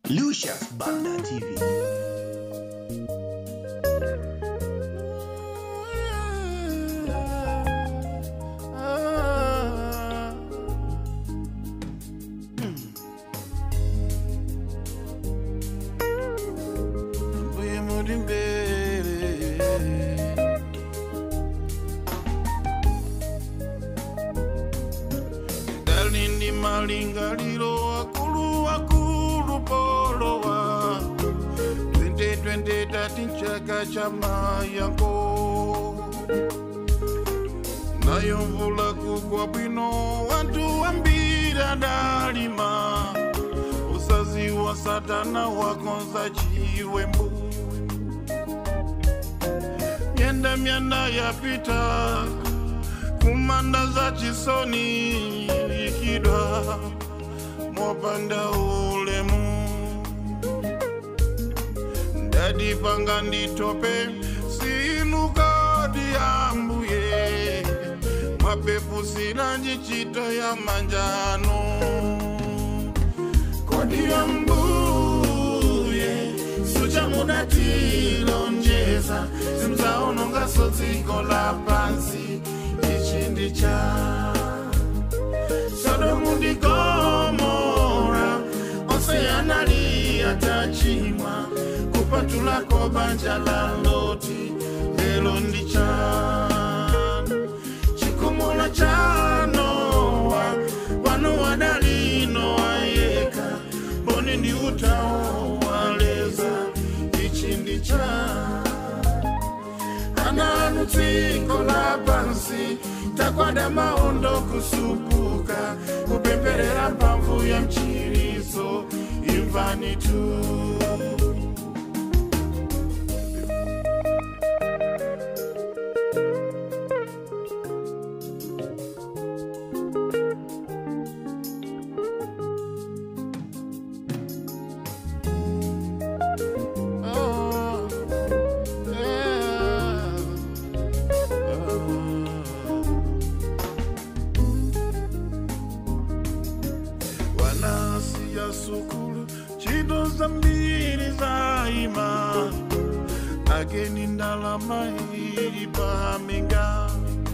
Lucius Banda TV. Mbuye muri imbere dalindi malingaliro akulu akulu polowa twende twende tati nchaka cha mayango nayo mvula kugwa bwino wantu wambira dalima usazi wa satana wakonza chiwembu myenda myanda yapita kumanda za chisoni ikidwa mopanda ulemu ndadipanga nditope sinukadi yambuye mapepu sinanji chito ya manjano kodi ya mbuye sucha mudatilonjeza simzaononga sodziko la pansi ichindi cha sodomu ndi gomora onse analiya tachimwa kupatulako banja la loti lelo ndi chanu chikumula cha nowa wanu wadalino wayeka mboni ndi utawo waleza ichi ndi cha ananu dziko la pansi takwada maondo kusupuka kupemperera mphamvu ya mchiriso imvani tu Oh, yeah. wanasiya sukulu ntchito zambiri zaima akeni ndalama ili paminga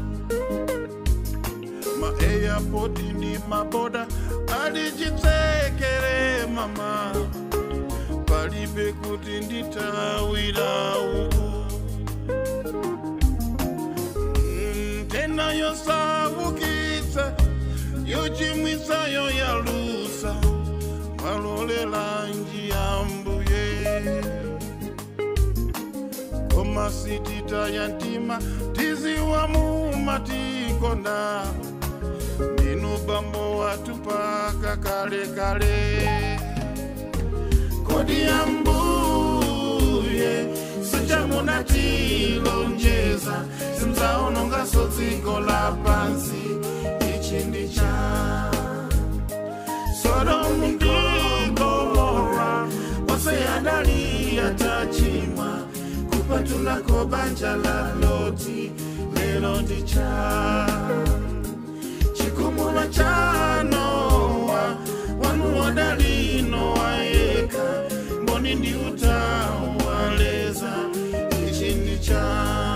maeyapoti ndi maboda alichitsekere mama palibe kuti nditawira uku Mm, tena yosavukitsa yochimwisayo yalusa mwalolela njia mbuye koma sitita ya ntima tiziwa mumatikonda ndinu bambo watu paka kale kale kodi ya mbuye sichamunatilonjeza simzaonongaso dziko la pansi ichi ndi cha sodomu ndi gomora onse adaliya tachimwa kupatulako banja la loti lelo ndi cha chikumula cha nowa wanu wadalino wayeka mboni ndi utawaleza ichi ndi cha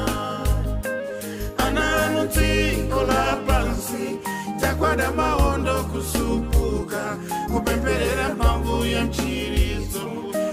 ananu dziko la pansi takwada maondo kusupuka kupemperera mphamvu ya mchirizo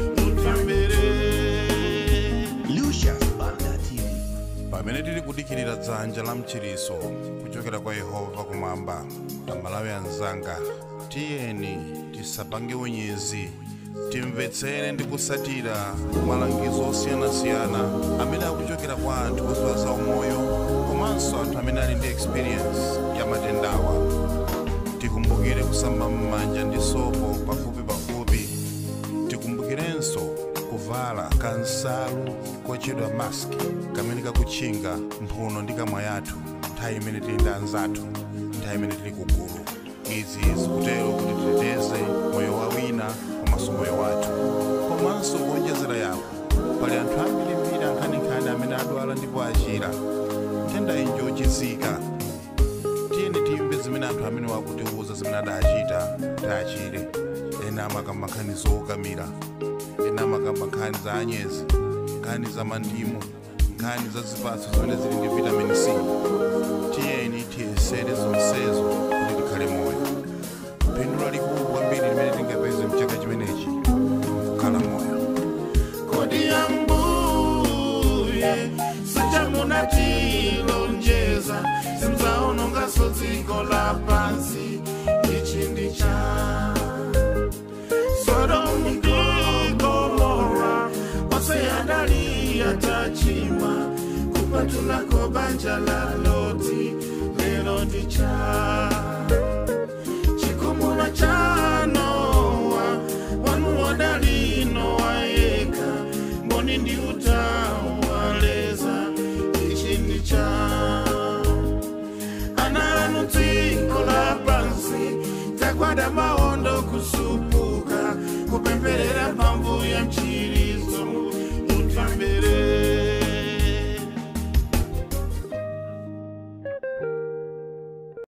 mutembere Lucius Banda TV. pamene tili kudikirira dzanja la mchiriso kuchokera kwa yehova kumwamba amalawi anzanga tiyeni tisapange unyezi timvetsere ndi kusatira malangizo osiyanasiyana amene akuchokera kwa anthu oziwa za umoyo komanso anthu amene ali ndi experience ya matendawa tikumbukire kusamba m'manja ndi sopo pafupi pafupi tikumbukirenso kuvala kansalu kochedwa maski kamene kakutchinga mphuno ndi kamwa yathu nthawi imene tili ndi anzathu nthawi imene tili kugulu izi zikutero kuti titeteze moyo wa wina komanso moyo wathu komanso kuonjezera yapo pali anthu ambirimbiri ankhaninkhani amene adwala ndipo achira nthenda iyi njochizika tiyeni timve zimene anthu amene wakutiuza zimene adachita tachire ena ena amakamba nkhani zoukamira ena amakamba nkhani za anyezi nkhani za mandimu nkhani za zipatso zimene zili ndi vitamin c tiyeni tiyesere zonsezo kuti tikhale moyo phindu lalikulu kwambiri limene tingapeze mchaka chimenechi kukhala moyo kodi yambuye sichamunatilonjeza simzaonongaso dziko la pansi ichi ndi cha sodomu ndi gomora onse adali atachimwa kupatulako banja la loti lero ndi cha